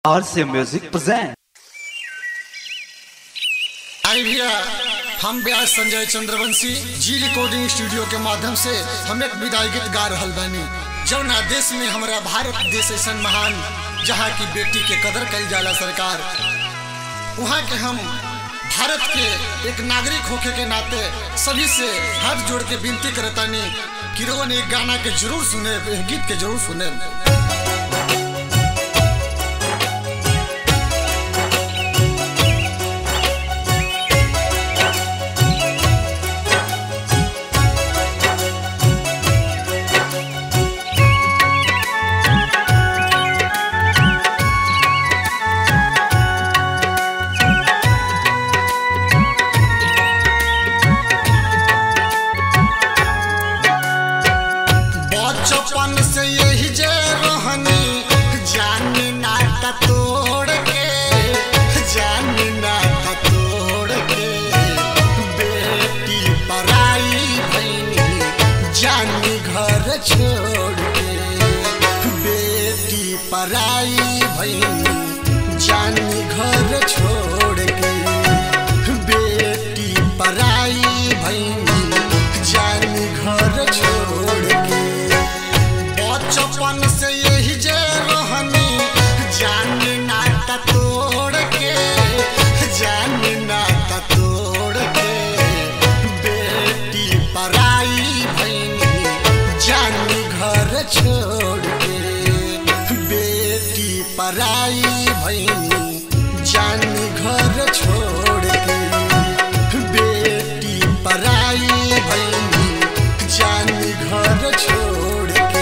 RC Music present. आई भैया हम ब्यास संजय चंद्रवंशी जी रिकॉर्डिंग स्टूडियो के माध्यम से हम एक विदाई गीत गा रहल बानी जौना देश में हमारा भारत देश ऐसा महान जहाँ की बेटी के कदर कल जाला सरकार वहाँ के हम भारत के एक नागरिक होके के नाते सभी से हाथ जोड़ के विनती करतानी कि रोवन एक गाना के जरूर सुने एक गीत के जरूर सुने बचपन से यही जे रहनी जानी नाता तोड़ के जानी नाता तोड़ के बेटी पराई भैनी जानी घर छोड़ के बेटी पराई भैनी जानी घर छोड़ के बेटी पराई भैनी जानी घर छोड़ के बचपन से यही जे रहनी जान नाता तोड़ के जान नाता तोड़ के बेटी पराई भैनी जानी घर छोड़ के बेटी पराई भैनी जानी घर छोड़ के बेटी पराई भैनी जानी घर छोड़ के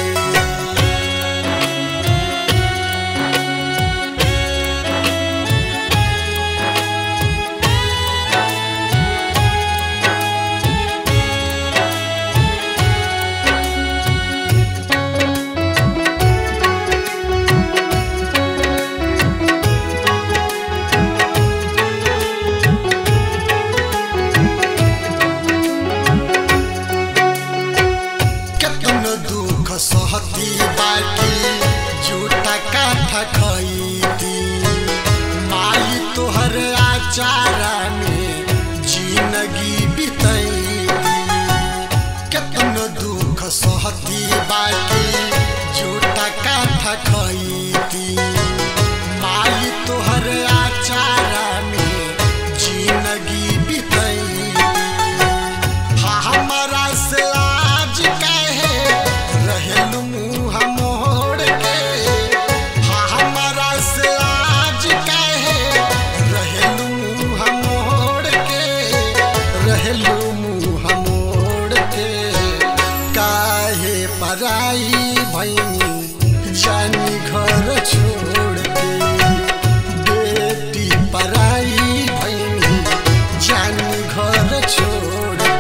केतन दुख सहती बाटी झूठा काठा खईती माई तोहर आचारा में जिंदगी बितैती केतन दुख सहती बाटी झूठा काठा खईती माई तोहर आचारा में जिंदगी बितैती हमरा से आज कहे रहेलू मुँह मोड़ के हमरा से आज कहे रहेलू मुँह मोड़ के रहेलू मुँह मोड़ के काहे पराई भैनी जानी घर छोड़ के बेटी पराई भैनी जानी घर छोड़ के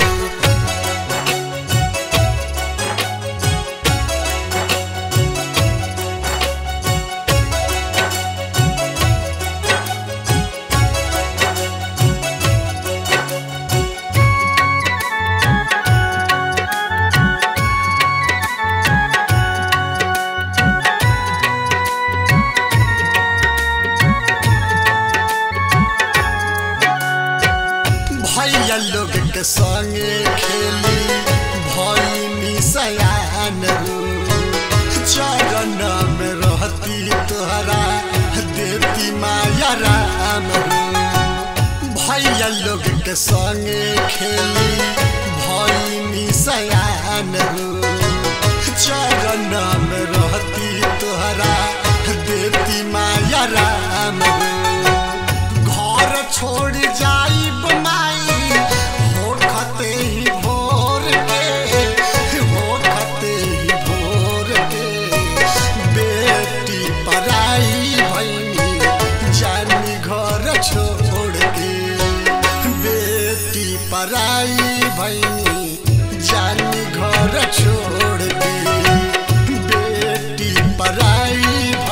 भैया लोग के संगे खेली भैनी सयान रू चरण में रहती तोहरा देती माया राम रू भैया लोग के संगे खेली भैनी सयान रू चरण में रहती तोहरा देती माया राम रू घर छोड़ जाई माई होखते ही भोर के होखते ही भोर के बेटी पराई भैनी जानी घर छोड़ के बेटी पराई भैनी जानी घर छोड़ के बेटी पराई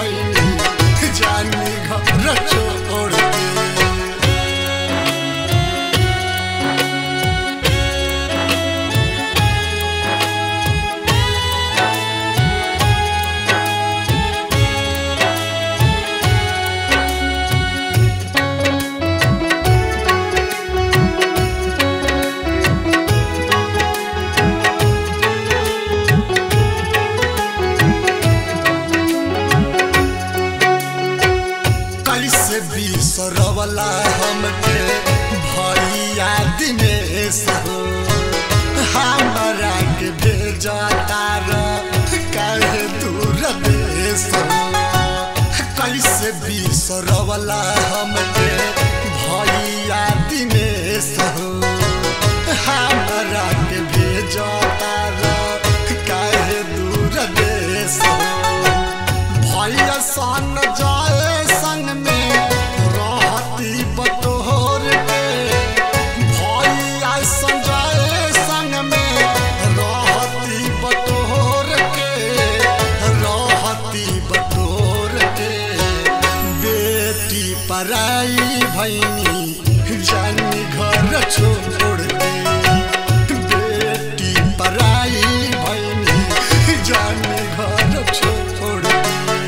कैसे बिसरवला हमके भैया दिनेश हो हमरा के भेजा तार काहे दूर देश हो कैसे बिसरवला हमके भैया दिनेश हो हमरा के भेजा तार काहे दूर देश हो भैया सन जाए संग में रहती बतोर के भैया सन जाए संग में रहती बतोर के रहती बतोर के बेटी पराई भैनी जानी घर छोड़ के बेटी पराई भैनी जानी घर छोड़ के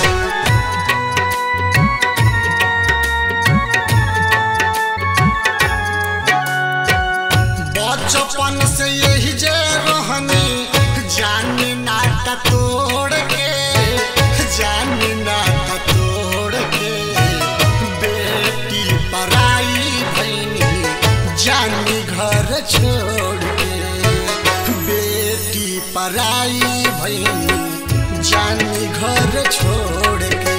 बचपन से यही जे रहनी जानी नाटा तोड़ के जानी नाटा तोड़ के बेटी पराई भैनी जानी घर छोड़ के बेटी पराई भैनी जानी घर छोड़ के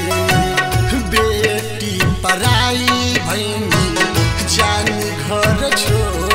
बेटी पराई भैनी जानी घर छोड़